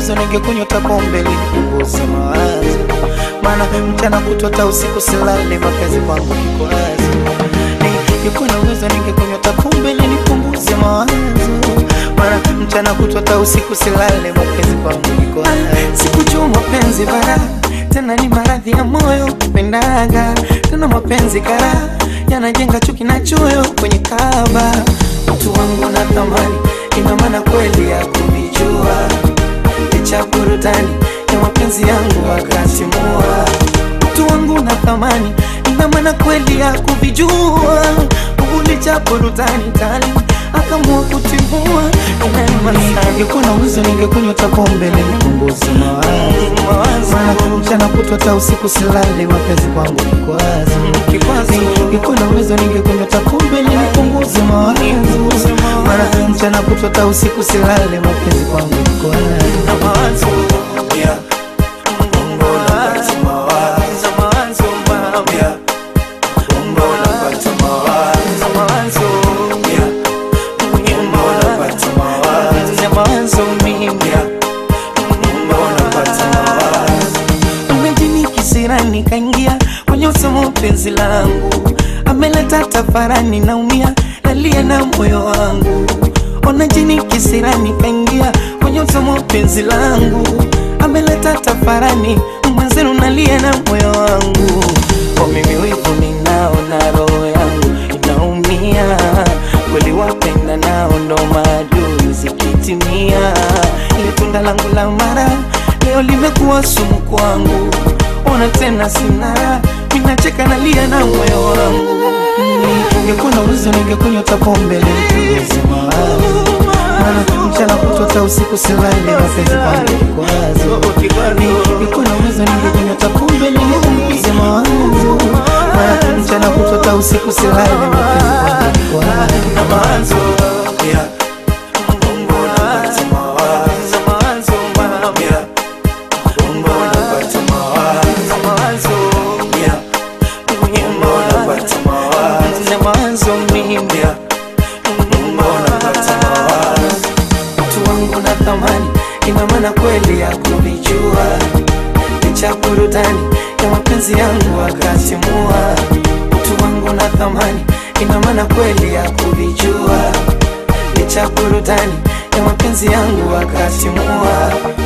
uwezo ningekunywa hata pombe ili nipunguze mawazo, maana mchana kutota usiku silale, mapenzi kwangu kikwazo. Ningekuwa na uwezo ningekunywa hata pombe ili nipunguze mawazo, maana mchana kutota usiku silale, mapenzi kwangu kikwazo. Sikujua mapenzi bara tena ni maradhi ya moyo pendaga tena mapenzi kara yanajenga chuki na choyo kwenye kaba mtu wangu na thamani ina maana kweli ya kuvijua licha burudani ya mapenzi yangu akatimua mtu wangu na thamani ina maana kweli ya kuvijua licha burudani tali akamua kutimua ningekuwa na uwezo ningekunywa hata pombe ili nipunguze mawazo maana mchana kutwa hata usiku silale mapenzi kwangu kikwazo ningekuwa na uwezo ningekunywa hata pombe ili nipunguze mawazo maana mchana kutwa hata usiku silale mapenzi kwangu kikwazo Yeah. Unapata mawazo. Yeah. Unapata mawazo. Yeah. Unapata mawazo. Yeah. Unapata mawazo. Umejini kisirani kaingia kwenye usomo penzi langu, ameleta tafarani, naumia nalia na moyo wangu. Ona jini kisirani kaingia kwenye usomo penzi langu, ameleta tafarani, mwenzenu nalia na moyo wangu. Kwa mimi wivu ninao na roho yangu inaumia, kweli wapenda nao ndo maadui zikitimia, ile tunda langu la mara leo limekuwa sumu kwangu, ona tena sina, minacheka nalia na moyo wangu. Ningekuwa na uwezo ningekunywa hata pombe ili nipunguze mawazo, maana mchana kutwa hata usiku silale, mapenzi kwangu kikwazo. Ningekuwa na uwezo ningekunywa hata pombe ili nipunguze mawazo, maana mchana kutwa hata usiku silale, mapenzi kwangu kikwazo. Yeah. Unapata mawazo. Yeah. Unapata mawazo. Yeah. Unapata mawazo. Yeah. Unapata mawazo. Mtu wangu na thamani, ina maana kweli ya kuvijua, licha burudani ya mapenzi yangu akatimua. Mtu wangu na thamani, ina maana kweli ya kuvijua, licha burudani ya mapenzi yangu akatimua.